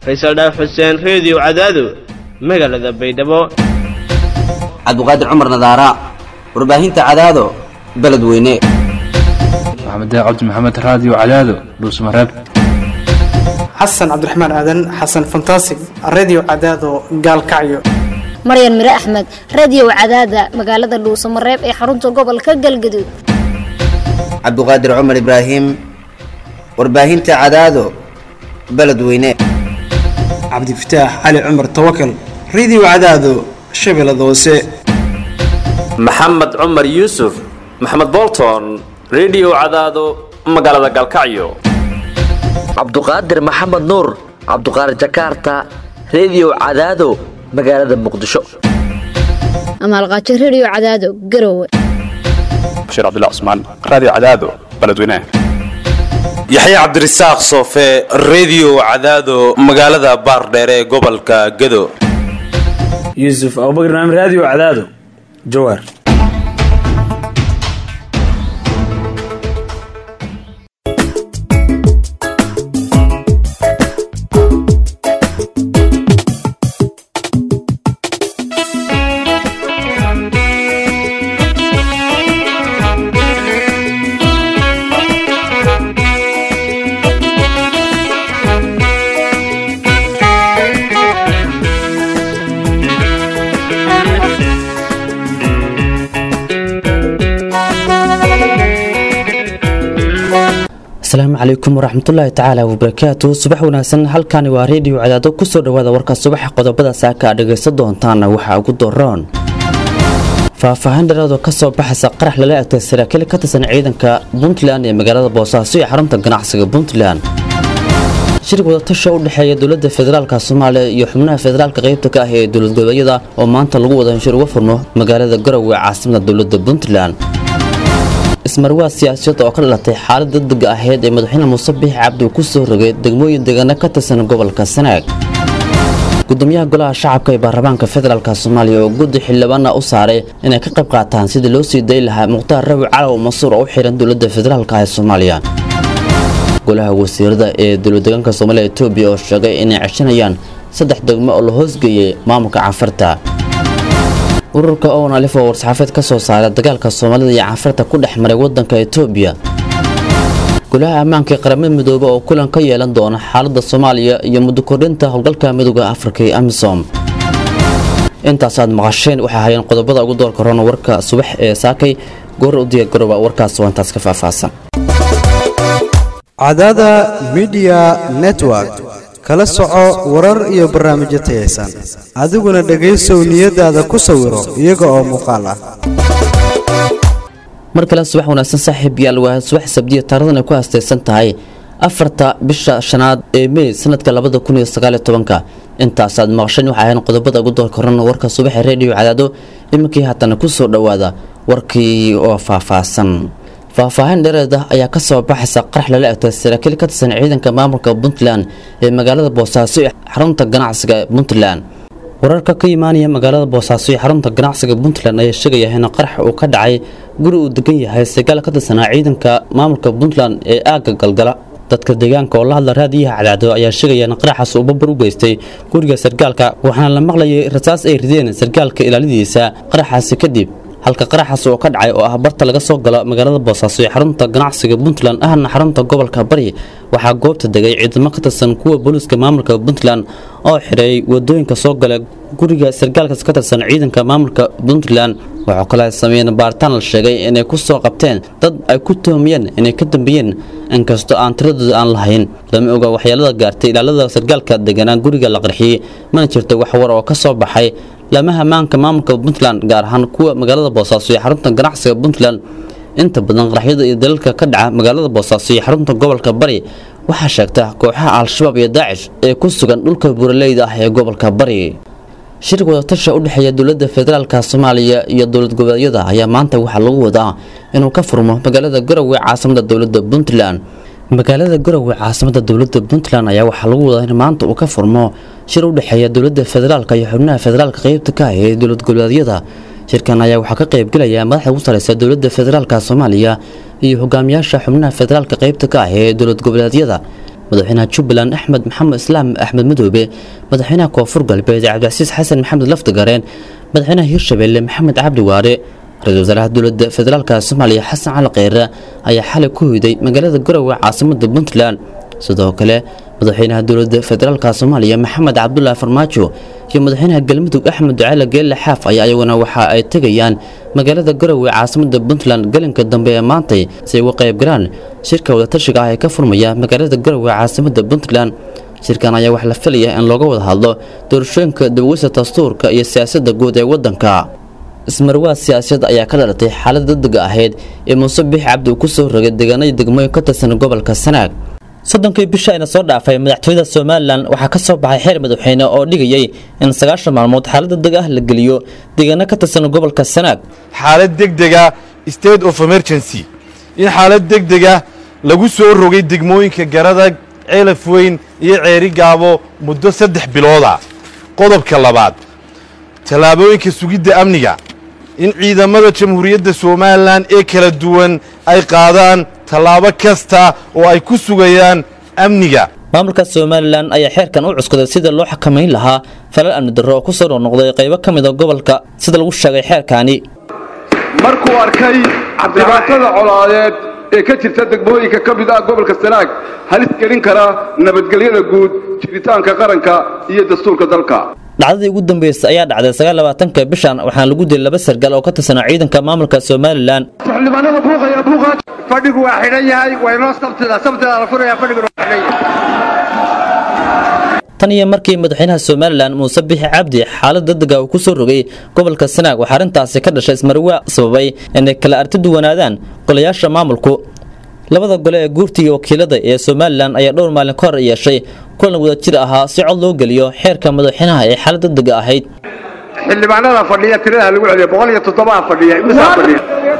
faysal dhaaf xuseen reediyo cadaado magaalada baydhabo cabduqaadir cumar nadaara warbaahinta cadaado beledweyne maxamed cabdi maxamed raadiyo cadaado dhuusmareeb xasan cabdiraxmaan aadan xasan fantasig redio cadaado gaalkacyo maryan mire axmed radio cadaada magaalada dhuusamareeb ee xarunta gobolka galgaduud cabduqaadir cumar ibraahim warbaahinta cadaado beledweyne cabdifataax cali cumar tawakal redio cadaado shabeellada hoose maxamed cumar yuusuf maxamed bolton redio cadaado magaalada gaalkacyo cabduqaadir maxamed nuur cabduqaadir jakarta redio cadaado magaalada muqdisho amaalqaajo radio cadaado garowe bashiir cabdilla cusmaan raadiyo cadaado beledweynaha yaxya cabdirasaaq soofe redio cadaado magaalada baardheere ee gobolka gado yuusuf abubakar naam raadiyo cadaado jawaar asalaamu calaykum waraxmatullaahi tacaala wabarakaatu subax wanaagsan halkani waa reediyo cadaado kusoo dhawaada warka subaxa qodobada saaka a dhagaysan doontaana waxaa ugu doroon faahfaahin dheeraadoo kasoo baxaysa qarax lala egtay saraakiil ka tirsan ciidanka puntland ee magaalada boosaaso ee xarunta ganacsiga puntland shir wadatasha u dhexeeya dowlada federaalk soomaaliya iyo xubnaha federaalka qeybta ka ah ee dowlad goboleedyada oo maanta lagu wada heshir uga furmo magaalada garowe caasimada dowlada puntland ismarwaa siyaasiyad oo ka dhalatay xaalad degdega ahayd ee madaxweyne muuse biix cabdi uu ku soo rogay degmooyin deegaano ka tirsan gobolka sanaag gudoomiyaha golaha shacabka ee baarlamaanka federaalk soomaaliya oo guddi xildhibaana u saaray inay ka qayb qaataan sidii loo sii dayi lahaa mukhtaar rabi calow masuur oo u xihan dowlada federaalk ee soomaaliya golaha wasiirada ee dowladdeegaanka soomaaliya etoobiya oo sheegay inay ceshanayaan saddex degmo oo la hoosgeeyey maamulka cafarta ururka owen alif oo war-saxaafeed ka soo saaray dagaalka soomaalida iyo cafarta ku dhex maray wadanka etoobiya golaha ammaanka ee qaramada midoobe oo kulan ka yeelan doona xaalada soomaaliya iyo muddo kordhinta howlgalka midooda afrika ee amisom intaas aad maqasheen waxay hayeen qodobada ugu doorka roona warka subax ee saakay goor u diyaargarooba warkaas waa intaas ka faahfaahsan cadaada midiya network kala soco warar iyo barnaamijyo tayaysan adiguna dhegaysow niyadaada ku sawiro iyaga oo muuqaal ah mar kale subax wanaagsan saaxiib yaal waa subax sabdiya taarikhdan ay ku haastaysan tahay afarta bisha shanaad ee mey sanadka labada kun iyo sagaal iyo tobanka intaasaad maqasheen waxay ahayn qodobada ugu doorka horana warka subaxa reediyo cadaado iminkii haatana ku soo dhowaada warkii oo faahfaahsan faahfaahin dheereed ah ayaa kasoo baxaysa qarax lala egtay saraakiil ka tirsan ciidanka maamulka puntland ee magaalada boosaaso ee xarunta ganacsiga puntland wararka ka imaanaya magaalada boosaaso ee xarunta ganacsiga puntland ayaa sheegaya in qarax uu ka dhacay guri uu degan yahay sagaal ka tirsanaa ciidanka maamulka puntland ee aagga galgala dadka deegaanka oo la hadla raadiyaha cadaado ayaa sheegaya in qaraxaas uu babar u geystay guriga sargaalka waxaana la maqlayay rasaas ay rideen sargaalka ilaalidiisa qaraxaasi kadib halka qaraxaas oo ka dhacay oo ah barta laga soo galo magaalada boosaaso ee xarunta ganacsiga puntland ahna xarunta gobolka bari waxaa goobta degay ciidamo ka tirsan kuwa booliiska maamulka puntland oo xiray wadooyinka soo gala guriga sargaalkaas ka tirsan ciidanka maamulka puntland waxaa kale sameeyeen baaritaan la sheegay inay ku soo qabteen dad ay ku tuhmiyeen inay ka dambeeyeen inkastoo aan tiradooda aan lahayn lama oga waxyeelada gaartay ilaalada sargaalka deganaa guriga la qarxiyey mana jirto wax war oo ka soo baxay lamaha maanka maamulka puntland gaar ahaan kuwa magaalada boosaaso ee xarunta ganacsiga puntland inta badan qaraxyada iyo dalalka ka dhaca magaalada boosaaso iyo xarunta gobolka bari waxaa sheegta kooxaha al-shabaab iyo daacish ee ku sugan dhulka buuraleyda ah ee gobolka bari shir wadatasha u dhexeeya dowlada federaalk soomaaliya iyo dowlad goboleedyada ayaa maanta waxaa lagu wadaa inuu ka furmo magaalada garowe caasimada dowlada puntland magaalada garowe caasimada dowlada puntland ayaa waxaa lagu wadaa in maanta uu ka furmo shir u dhexeeya dowlada federaalk iyo xubnaha federaalka qeybta ka ah ee dowlad goboleedyada shirkan ayaa waxaa ka qaybgelaya madaxda ugu sareysa dowlada federaalk soomaaliya iyo hogaamiyaasha xubnaha federaalka qeybta ka ah ee dowlad goboleedyada madaxweynaha jubbaland axmed maxamed islaam axmed madoobe madaxweynaha koonfur galbeed cabdicasiis xasan maxamed laftigareen madaxweynaha hirshabeelle maxamed cabdi waare ra-iisul wasaaraha dowladda federaalka soomaaliya xasan cali kheyre ayaa xalay ku hoyday magaalada garowe caasimada puntland sidoo kale madaxweynaha dowladda federaalka soomaaliya maxamed cabdulaahi farmaajo iyo madaxweynaha galmudug axmed ducaale geelle xaaf ayaa iyaguna waxa ay tegayaan magaalada garowe caasimada puntland galinka dambe ee maantay si ay uga qayb galaan shirka wadatashiga ah ee ka furmaya magaalada garowe caasimada puntland shirkan ayaa wax la filaya in looga wada hadlo doorashooyinka dibaweysa dastuurka iyo siyaasadda guud ee waddanka ismarwaa siyaasadeed ayaa ka dhalatay xaalad degdega ahayd ee muuse biix cabdi uu ku soo rogay deegaanada degmooyin ka tirsan gobolka sanaag soddonkii bisha ayna soo dhaafay madaxtooyada somalilan waxaa ka soo baxay xeer madaxweyne oo dhigayay in sagaashan maalmood xaalad degdeg ah la geliyo deegaano ka tirsan gobolka sanaag xaalad degdega state of emergency in xaalad degdega lagu soo rogay degmooyinka garadag ceelaf weyn iyo ceeri gaabo muddo saddex bilooda qodobka labaad tallaabooyinka sugidda amniga in ciidamada jamhuuriyadda somalilan ee kala duwan ay qaadaan tallaabo kasta oo ay ku sugayaan amniga maamulka somalilan ayaa xeerkan u cuskaday sida loo xakamayn lahaa falal amni darro oo ku soo noqnoqday qaybo ka mid a gobolka sida lagu sheegay xeerkaani markuu arkay dhibaatada colaadeed ee ka jirta degmooyinka ka mid ah gobolka sanaag halis gelin kara nabadgelyada guud jiritaanka qaranka iyo dastuurka dalka dhacdadii ugu dambeysay ayaa dhacday sagaalabaatanka bishan waxaana lagu dilay laba sargaal oo ka tirsanaa ciidanka maamulka somalilan xildhibaanada buuqaya buuqa fadhigu waa xidhan yahay waa inoo sabtida sabtida la furaya fadhiguna waa xidhan yahay tan iyo markii madaxweynaha somalilan muuse bixi cabdi xaalad degdega uu ku soo rogay gobolka sanaag waxaa arrintaasi ka dhashay ismarwaa sababay inay kala arti duwanaadaan golayaasha maamulku labada gole ee guurta iyo wakiilada ee somalilan ayaa dhowr maalin ka hor yeeshay kulan wadajir ahaa si cod loo geliyo xeerka madaxweynaha ee xaalad degdega ahayd xildhibaanada fadhiya tirada lagu celiyo boqol iyo toddobaa fadhiya imisaa fadhiya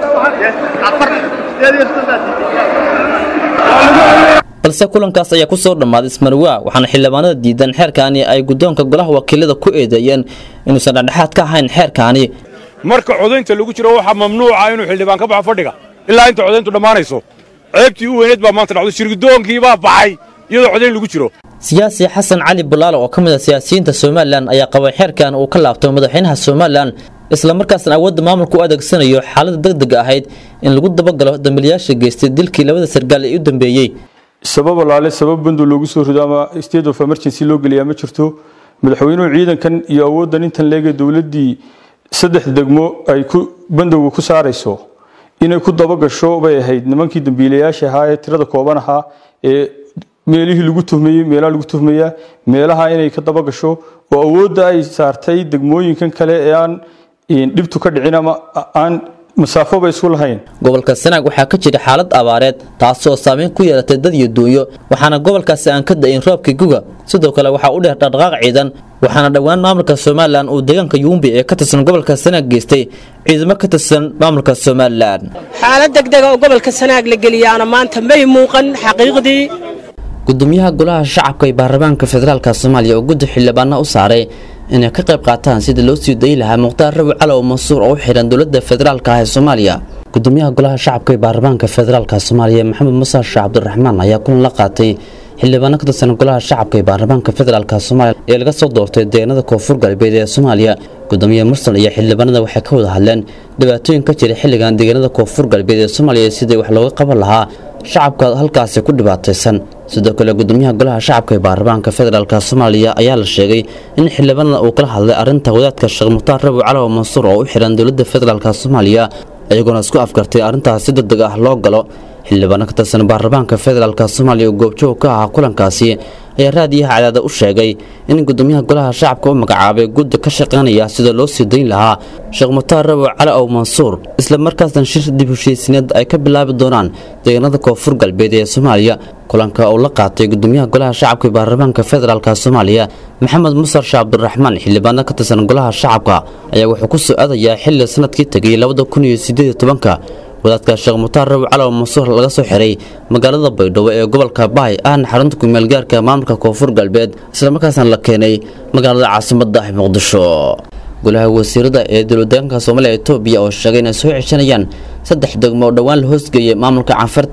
balse kulankaas ayaa ku soo dhammaaday ismarwaa waxaana xildhibaanada diidan xeerkaani ay guddoonka golaha wakiilada ku eedeeyeen inuusan dhexdhexaad ka ahayn xeerkaani marka codaynta lagu jiro waxaa mamnuuca inuu xildhibaan ka baxo fadhiga ilaa inta codayntu dhammaanayso ceebtii u weyneed baa maanta dhacdo shirgudoonkii baa baxay iyadoo codayn lagu jiro siyaasi xasan cali bulaalo oo ka mid ah siyaasiyiinta somalilan ayaa qabay xeerkan uu ka laabto madaxweynaha somalilan islamarkaasna awoodda maamulka u adeegsanayo xaalada degdega ahayd in lagu dabagalo dambiilayaasha geystay dilkii labada sargaal ee u dambeeyey sabab alaale sabab bandu loogu soo rido ama state of emergency loo geliyaa ma jirto madaxweynuhu ciidankan iyo awooddan intan leegay dowladdii saddex degmo ay ku bandowga ku saarayso inay ku dabagasho bay ahayd nimankii dambiilayaasha ahaa ee tirada kooban ahaa ee meelihii lagu tuhmayey meelaha lagu tuhmayaa meelaha inay ka dabagasho oo awoodda ay saartay degmooyinkan kale ee aan dhibtu ka dhicin ama aan masaafoba isku lahayn gobolka sanaag waxaa ka jira xaalad abaareed taasoo saameyn ku yeelatay dad iyo duunyo waxaana gobolkaasi aan ka da'in roobkii guga sidoo kale waxaa u dheer dhaqdhaqaaq ciidan waxaana dhowaan maamulka somalilan uu deegaanka yuumbi ee ka tirsan gobolka sanaag geystay ciidamo ka tirsan maamulka somalilan xaalad degdega oo gobolka sanaag la geliyaana maanta may muuqan xaqiiqdii gudoomiyaha golaha shacabka ee baarlamaanka federaalka soomaaliya oo guddi xildhibaana u saaray inay ka qayb qaataan sidii loo sii dayi lahaa mukhtaar rabi calow mansuur oo u xidhan dowladda federaalka ah ee soomaaliya gudoomiyaha golaha shacabka ee baarlamaanka federaalka soomaaliya maxamed muuse sheekh cabdiraxmaan ayaa kulan la qaatay xildhibaano ka tirsan golaha shacabka ee baarlamaanka federaalka soomaaliya ee laga soo doortay deegaanada koonfur galbeed ee soomaaliya gudoomiye mursal iyo xildhibaanada waxay ka wada hadleen dhibaatooyin ka jira xilligan deegaanada koonfur galbeed ee soomaaliya sidii wax looga qaban lahaa shacabka halkaasi ku dhibaataysan sidoo kale gudoomiyaha golaha shacabka ee baarlamaanka federaalk soomaaliya ayaa la sheegay in xildhibaanada uu kala hadlay arinta wadaadka sheekh mukhtaar rabi calow mansuur oo u xihan dowladda federaalk soomaaliya iyagoona isku afgartay arrintaas si degdeg ah loo galo xildhibaano ka tirsan baarlamaanka federaalk soomaaliya oo goobjoog ka ahaa kulankaasi ayaa raadiyaha cadaada u sheegay in gudoomiyaha golaha shacabka u magacaabay guddi ka shaqaynaya sida loo sii dayn lahaa sheekh mukhtaar rabi cali ow mansuur isla markaasna shir dib heshiisineed ay ka bilaabi doonaan deegaanada koonfur galbeed ee soomaaliya kulanka uu la qaatay gudoomiyaha golaha shacabka ee baarlamaanka federaalk soomaaliya maxamed musar sheekh cabdiraxmaan xildhibaano ka tirsan golaha shacabka ayaa wuxuu ku soo aadayaa xilli sanadkii tegay labada kun iyo sideed iyo tobanka wadaadka sheekh mukhtaar rabi calow mansuur laga soo xiray magaalada baydhabo ee gobolka bahay ahna xarunta kumeelgaarka maamulka koonfur galbeed islamarkaasna la keenay magaalada caasimadda ah muqdisho golaha wasiirada ee dowladdeegaanka soomaaliya etoobiya oo sheegay inay soo ceshanayaan saddex degmo oo dhowaan la hoosgeeyay maamulka canfarta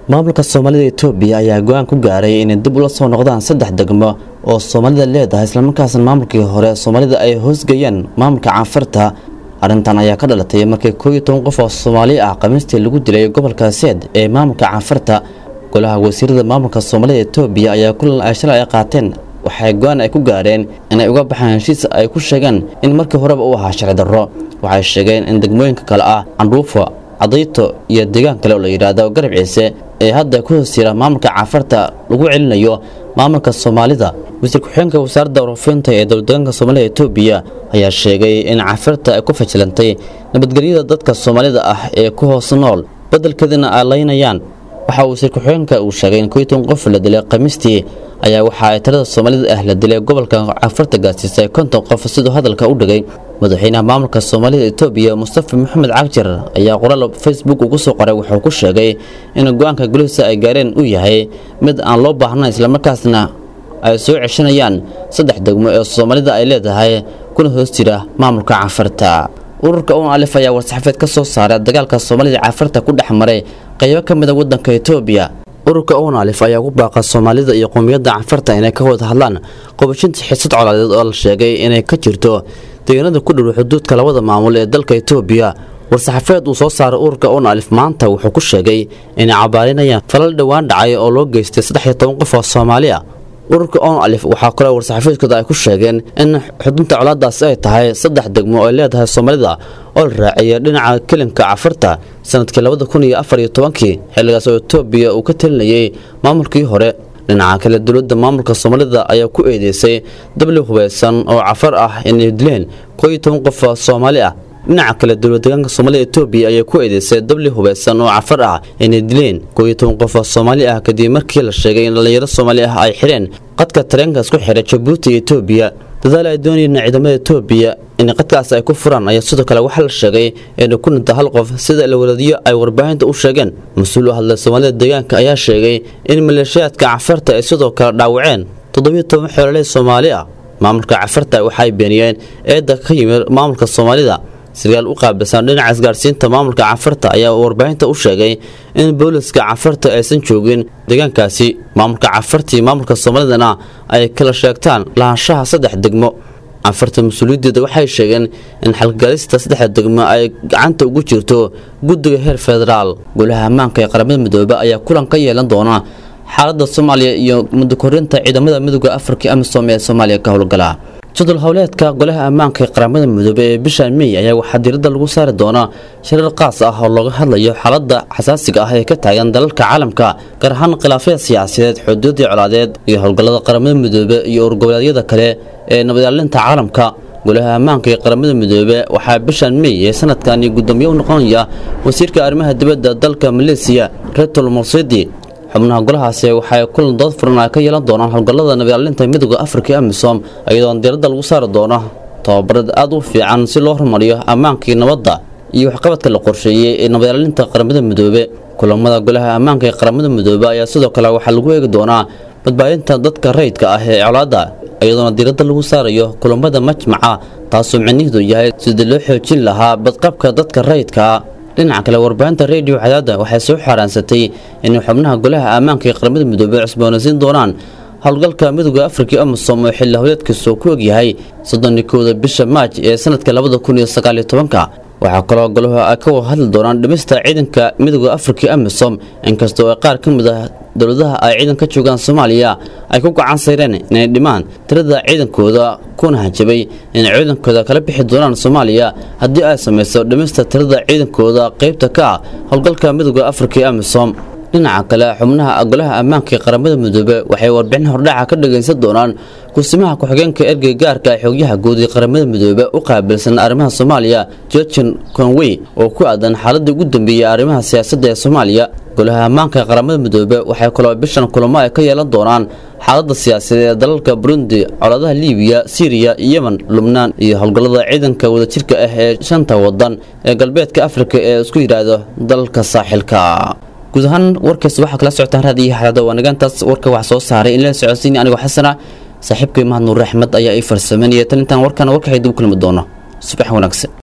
maamulka soomaalida etoobiya ayaa go-aan ku gaaray inay dib ula soo noqdaan saddex degmo oo soomaalida leedahay islamarkaasna maamulkii hore soomaalida ay hoosgeeyeen maamulka caanfarta arrintan ayaa ka dhalatay markii koo iyo toban qof oo soomaali ah khamiistii lagu dilay gobolka seed ee maamulka caanfarta golaha wasiirada maamulka soomaalida etoobiya ayaa kulan ay shalay ay qaateen waxay go-aan ay ku gaareen inay uga baxaan heshiis ay ku sheegeen in markii horeba uu ahaa sharci darro waxay sheegeen in degmooyinka kale ah candhuufo cadayto iyo deegaan kale oo la yidhaahdo garab ciise ee hadda ku hoos jira maamulka caafarta lagu celinayo maamulka soomaalida wasiir ku-xigeenka wasaaradda warfinta ee dowladdeegaanka soomaalida etoobiya ayaa sheegay in caafarta ay ku fajilantay nabadgelyada dadka soomaalida ah ee ku hoos nool beddelkeedana ay laynayaan waxa uu wasiir ku-xigeenka uu sheegay in koyton qof la dilay khamiistii ayaa waxa ay talada soomaalida ah la dilay gobolka caafarta gaarsiisay konton qof siduu hadalka u dhigay madaxweynaha maamulka soomaalida etoobiya mustafa maxamed cagjar ayaa qoraal facebook ugu soo qoray wuxuu ku sheegay in go-aanka golihiisa ay gaareen uu yahay mid aan loo baahnayn islamarkaasna ay soo ceshanayaan saddex degmo ee soomaalida ay leedahay kuna hoos jira maamulka caafarta ururka un alif ayaa war-saxaafeed ka soo saaray dagaalka soomaalida caafarta ku dhex maray qaybo ka mid a waddanka etoobiya ururka un alif ayaa ku baaqa soomaalida iyo qowmiyadda cafarta inay ka wada hadlaan qobashinta xisad colaadeed oo la sheegay inay ka jirto deegaanada ku dhow xuduudka labada maamul ee dalka etoobiya war-saxaafeed uu soo saaray ururka un alif maanta wuxuu ku sheegay inay cabaarinayaan falal dhowaan dhacay oo loo geystay saddex iyo toban qof oo soomaali ah ururka on alif waxaa kaloo war-saxaafeedkooda ay ku sheegeen in xudunta colaadaasi ay tahay saddex degmo oo ay leedahay soomaalida oo la raaciyay dhinaca kelinka cafarta sanadkii labada kun iyo afar iyo tobankii xilligaas oo etoobiya uu ka talinayay maamulkii hore dhinaca kale dowladda maamulka soomaalida ayaa ku eedeysay dabli hubeysan oo cafar ah inay dileen koo iyo toban qof oo soomaali ah dhinaca kale dowladdeegaanka soomaalida etoobiya ayaa ku eedeysay dabli hubeysan oo cafar ah inay dileen koo iyo toban qof oo soomaali ah kadib markii la sheegay in dhallinyaro soomaali ah ay xidheen qadka tareenka isku xiray jabuuti iyo etoobiya dadaal ay doonayeen ciidamada etoobiya in qadkaas ay ku furaan ayaa sidoo kale waxaa la sheegay inay ku dhinta hal qof sida ilwaradiyo ay warbaahinta u sheegeen mas-uul u hadlay soomaalida deegaanka ayaa sheegay in maleeshiyaadka cafarta ay sidoo kale dhaawaceen toddobiyo toban xoololey soomaali ah maamulka cafarta waxay beeniyeen eedda ka yimid maamulka soomaalida sarkaal u qaabilsan dhinaca isgaarsiinta maamulka cafarta ayaa warbaahinta u sheegay in booliska cafarta aysan joogin deegaankaasi maamulka cafarta iyo maamulka soomaalidana ay kala sheegtaan lahaanshaha saddex degmo cafarta mas-uuliyadeeda waxay sheegeen in xalgalista saddexda degmo ay gacanta ugu jirto guddiga heer federaal golaha ammaanka ee qaramada midoobe ayaa kulan ka yeelan doona xaaladda soomaaliya iyo mudakorinta ciidamada midooda afrika amisom ee soomaaliya ka howlgala jadwal howleedka golaha ammaanka ee qaramada midoobe ee bisha mey ayaa waxaa diiradda lagu saari doonaa shirar qaas ah oo looga hadlayo xaaladda xasaasiga ah ee ka taagan dalalka caalamka gaar ahaan khilaafyada siyaasadeed xuduudii colaadeed iyo howlgallada qaramada midoobe iyo urgoboleedyada kale ee nabadilaalinta caalamka golaha ammaanka ee qaramada midoobe waxaa bishan mey ee sanadkani guddoomiye u noqonaya wasiirka arrimaha dibadda dalka maleesiya retol morsidi xubnaha golahaasi waxay kulan dood furan ay ka yeelan doonaan howlgallada nabadilaalinta midooda afrika ee amisom iyadoona diiradda lagu saari doono tababarad aad u fiican si loo horumariyo ammaankii nabadda iyo waxqabadka la qorsheeyey ee nabadilaalinta qaramada midoobe kulamada golaha ammaanka ee qaramada midoobe ayaa sidoo kale waxaa lagu eegi doonaa badbaadinta dadka rayidka ah ee colaadda iyadoona diiradda lagu saarayo kulamada majmaca taasoo micnihiidu yahay sidii loo xoojin lahaa badqabka dadka rayidka dhinaca kale warbaahinta radio cadaada waxay soo xaaraansatay inay xubnaha golaha ammaanka ee qaramada midoobey cusboonaysiin doonaan howlgalka midooda afrika amisom oo xilli howleedkiisu ku ogyahay soddonnikooda bisha maaj ee sanadka labada kun iyo sagaaliyo tobanka waxaa kaloo golaha ay ka wada hadli doonaan dhimista ciidanka midooda afrika amisom inkastoo ay qaar ka mid ah dowladaha ay ciidan ka joogaan soomaaliya ay ku gacan sayreen inay dhimaan tirada ciidankooda kuna hanjabay inay ciidankooda kala bixi doonaan soomaaliya haddii ay samayso dhimista tirada ciidankooda qaybta ka ah howlgalka midooda afrika ee amisom dhinaca kale xubnaha golaha ammaanka ee qaramada midoobe waxay warbixin hordhaca ka dhagaysan doonaan kusimaha ku-xigeenka ergey gaarka ee xoogyaha guud ee qaramada midoobe u qaabilsan arrimaha soomaaliya georgian conway oo ku aadan xaaladii ugu dambeeyey arrimaha siyaasadda ee soomaaliya golaha ammaanka ee qaramada midoobe waxay kaloo bishan kulamo ay ka yeelan doonaan xaaladda siyaasadeed ee dalalka burundi colaadaha liibiya siiriya yemen lubnaan iyo howlgallada ciidanka wadajirka ah ee shanta wadan ee galbeedka afrika ee isku yidhaahdo dalalka saaxilka guud ahaan warkaas waxaa kala socotaan raadiyo xalada waanagantaas warka wax soo saaray in la socodsiinay anigoo xasana saaxiibkay mahad nuur axmed ayaa ii farsameynaya tan intaan warkana warka xidib kulmi doono subax wanaagsan